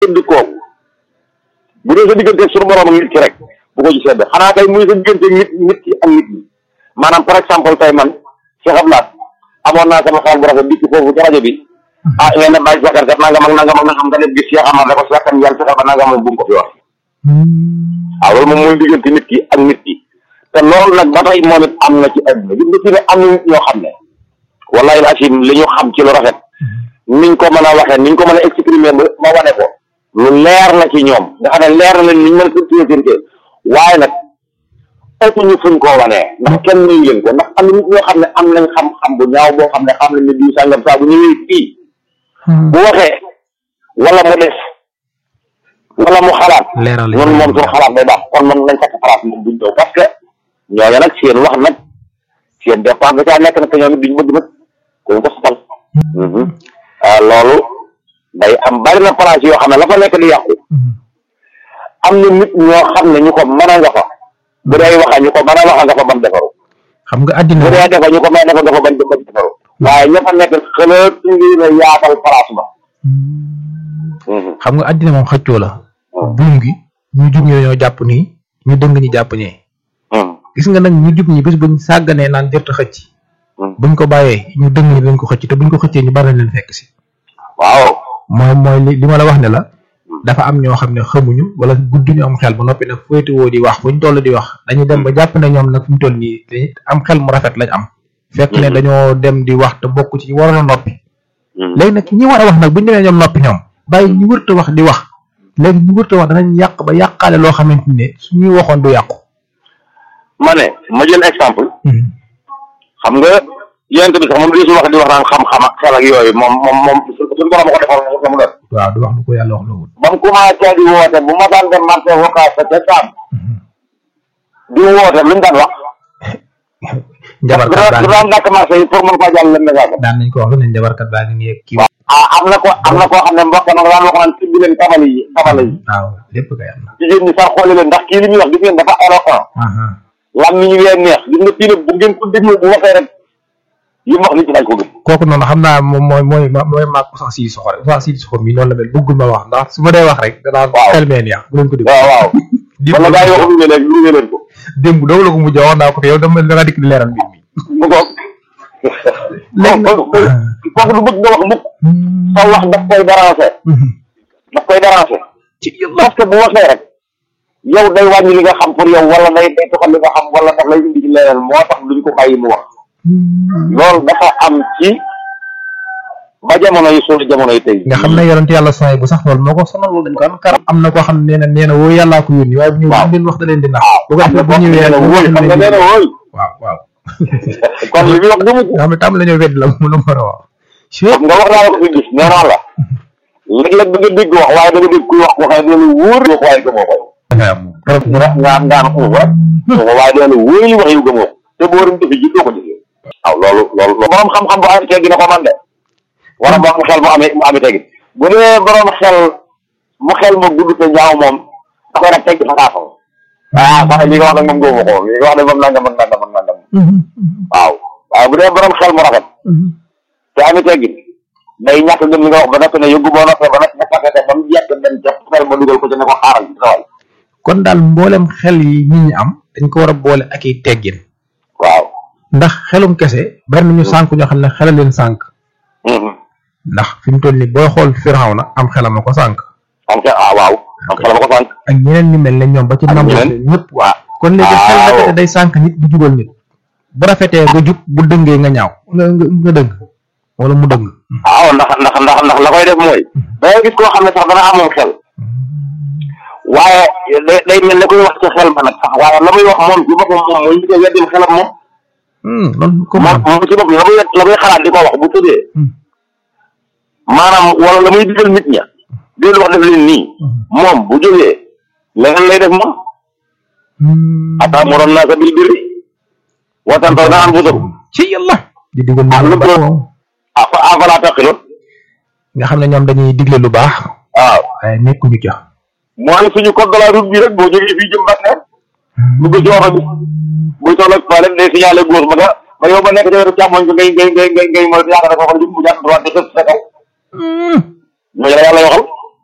sedd kooku bu dee sa diggante suñu borom ak nit ki rek bu ko ci sedd xanaa kay muy sa diggante nit nit ki ak nit ñi maanaam par exemple tey man Cheikh Abdoulaye amoon naa sama xaal bu rafet dikk foofu ci rajo bi ah ngeen ne bàyyi sakar kat nangam ak nangam ak nangam nga def gis Cheikh Amar ne ko Cheikh kan yàlla fexe ba nangam moom bu mu ko fi wax waaw loolu moom mooy diggante nit ki ak nit ki te loolu nag ba tey moom it am na ci àdduna gis nga fi ne am na nit ñoo xam ne wallahi asim li ñu xam ci lu rafet niñ ko mën a waxee niñ ko mën a exprimer ba ma wane ko lu leer la ci ñoom nga xam ne leer na leen niñ mën a sirtéesirté waaye nag ëpp ñu fuñ koo wanee ndax kenn nuyu leen ko ndax am na nit ñoo xam ne am nañ xam-xam bu ñaaw boo xam ne xam nañ ne diw sàngam saa bu ñëwee fii bu waxee wala mu def wala mu xalaat leeral ñun moom suñu xalaat day baax kon man nañ fekk xalaat moom buñ ñëw parce que ñooñu nag seen wax nag seen départ da caa nekk nag te ñoom it duñ bëgg nag kuñ ko sotal loolu day am bari na place yoo xam ne la fa nekk di yàqu am na nit ñoo xam ne ñu ko mën a nga fa bu dee waxa ñu ko mën a waxa nga fa ban defaru xam nga àddina bu dee defa ñu ko mën a defa nga fa ban ban defaru waaye ña fa nekk xalaat ngi na yaatal place ba xam nga àddina moom xëccoo la buum gi ñu jub ñi dañoo jàpp nii ñu dëng ñi jàpp ñee gis nga nag ñu jub ñi bis buñ sàgganee naan jërta xëcc buñ ko bàyyee ñu dëng ñi dañ ko xëcc te buñ ko xëccee ñu bari nañ leen fekk si waaw mooy mooy li li ma la wax ne la dafa am ñoo xam ne xamuñu wala guddi ñu am xel ba noppi nag féetewoo di wax buñ toll di wax dañuy dem ba jàpp ne ñoom nag fi mu toll nii dañuy am xel mu rafet lañ am fekk ne dañoo dem di wax te bokk ci waroon a noppi léegi nag ñi war a wax nag buñ demee ñoom noppi ñoom bàyyi ñu wërta wax di wax léegi ñu wërta wax danañ yàq ba yàqaale loo xamante ne suñuy waxoon du yàqu ma ne ma jël exemple xam nga yonent bi sax moom di su wax di wax naan xam-xam ak xel ak yooyu moom moom moom suñu borom a ko defal la mu doon waaw du wax lu ko yàlla wax loolu ba mu commencé di woote bu ma daan dem marché vocal sa ca saam di woote lu ñu daan wax njabarkat baa du ngi daan dakk marché yi pour mën koo jàll leen message daan nañ ko wax lu ne njabarkat baa ngi nii kii ah am na ko am na koo xam ne mbokk na daan wax naan tibbi leen tabale yi tabale yi waaw lépp kay am na jigéen ñi sax xooli leen ndax kii li muy wax gis ngeen dafa éloquent lam mi ñu wee neex gis nga kii nag bu ngeen ko déglu bu waxee rek yi mu wax nit ñi dañ ko gëm kooku noonu xam naa moom mooy mooy mooy maag ko sax sii soxor sax sii soxor mi noonu la mel bëggul ma wax ndax su ma dee wax rek danaa Waaw. xel mee neex bu leen ko déglu waaw waaw démb wala gaa yi wax lu ne leen lu ne leen ko démb doogu la ko mujj wax naa ko te yow dama da nga dikk di leeral mbir mi mu ko léegi nag kooku du bëgg nga wax mukk sa wax daf koy déranger daf koy déranger ci yàlla parce que bu waxee rek yow day wàññi li nga xam pour yow wala day day toxal li nga xam wala daf lay indi ci leneen moo tax duñ ko bàyyi mu wax loolu dafa am ci ba jamono yi suñu jamono yi tey nga xam ne yonent yàlla sooy bu sax loolu moo ko sonal loolu dañ ko am karam am na koo xam ne nee na nee na woo yàllaa ko yónni waaye bu ñëw Waaw. leen wax da leen di nax bu ko am na defee bu boo xam ñëwee ne bu wóoy waxee xam nga nee na wóoy waaw waaw kon li muy wax gëmu ko nga xam ne tam la ñoo wedd la mu la mën a wax xam nga wax naa la ko fi gis nee naa la léeg-léeg da nga dégg wax waaye da nga dégg kuy wax ko xam ne dina wóor wax waaye gëmoo ko nga nga nga am ko rek ko waaye dina wóor li wax yu gëmoo te boo waroon defi ji doo ko defee waaw loolu loolu borom xam-xam bu amee teggi na ko man de wala borom xel mu amee mu amee teggi bu dee borom xel mu xel ma gudd te ñaaw moom da koy nag teggi fa kaafam ah sax li nga wax nag moom gëmoo ko li nga wax ne moom nangam ak nangam ak nangam waaw waaye bu dee borom xel mu rafet te amee teggi day ñàkk gëm li nga wax ba noppi ne yóbbu boo noppee ba noppi nga fàtte ba mu yàgg dem ca xel ma dugal ko ci ne ko xaaral ci sawal kon daal mboolem xel yi nit ñi am dañ ko war a boole ak i teggin waaw ndax xelum kese bari nañu sànk ñoo xam ne xelal leen sànk ndax fi mu toll ni booy xool Firawna am xelam a ko sànk am xel ah waaw am xel ma ko sànq ak ñeneen ñu mel ne ñoom ba ci Ak nam ñeneen? ñëpp waa kon léegi Ah, xel waaw. ndekete day sànk nit di jubal nit bu rafetee nga jub bu dëngee nga ñaaw nga nga nga dëng wala mu dëng waaw ndax ndax ndax ndax la koy def mooy da ngay gis koo xam ne sax dana amoon xel waaye day day mel ne koy wax ci xel ba nag sax waaye la muy wax moom ci boppam moom mooy li koy weddim xelam moom Hmm, loolu ko moom moom ci boppam la muy la muy xalaat di ko wax bu tëddee maanaam wala la muy digal nit ña di leen wax def leen nii moom bu jógee leneen lay def moom ataamuroon naa sa bil birri wa tanhawna an anfusakum ci yàlla di digal Ah, lu lu baax ko- moom afa afalaa taqiloon nga xam ne ñoom dañuy digle lu baax waaw waaye nekkuñu ca mooy suñu code de la route bi rek boo jógee fii jëm Bakel dugg ci oto bi buy toll ak toilette day signalé gauche ba nga ba yow ba nekk ci wetu càmmoñ bi ngay ngay ngay ngay ngay moytu yaakaar ne foofu la jëm mu jàpp droite di xëpp sa kaw ñooñu la yàlla waxal